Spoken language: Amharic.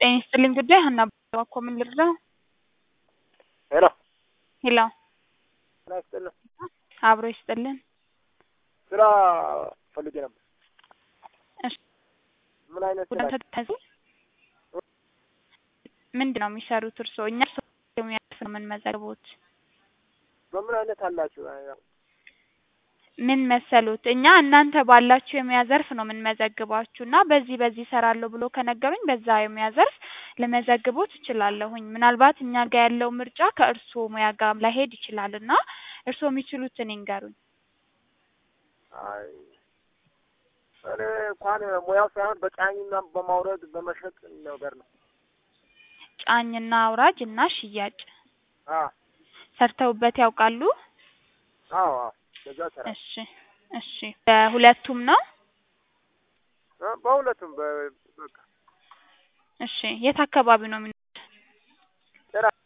ጤና ይስጥልኝ ጉዳይ ሀና እባክዎ ምን ልርዳው? ሄሎ ሄሎ ጤና ይስጥልኝ። አብሮ ይስጥልን። ስራ ፈልጌ ነበር። እሺ ምን አይነት ስራ? ጉዳት ተያዙ ምንድን ነው የሚሰሩት እርስዎ? እኛ እርስዎ የሚያልፍ ነው የምንመዘግቦት። በምን አይነት አላችሁ? ያው ምን መሰሉት እኛ እናንተ ባላችሁ የሙያ ዘርፍ ነው የምንመዘግባችሁ እና በዚህ በዚህ እሰራለሁ ብሎ ከነገሩኝ በዛ የሙያ ዘርፍ ልመዘግቦት እችላለሁኝ። ምናልባት እኛ ጋር ያለው ምርጫ ከእርስዎ ሙያ ጋር ላይሄድ ይችላል እና እርስዎ የሚችሉትን ይንገሩኝ። አይ እኔ እንኳን ሙያው ሳይሆን በጫኝና በማውረድ በመሸጥ ነገር ነው። ጫኝና አውራጅ እና ሽያጭ አዎ ሰርተውበት ያውቃሉ? አዎ አዎ በዛ ስራ እሺ እሺ በሁለቱም ነው? በሁለቱም በ- በቃ እሺ የት አካባቢ ነው የሚኖሩት? ጭራ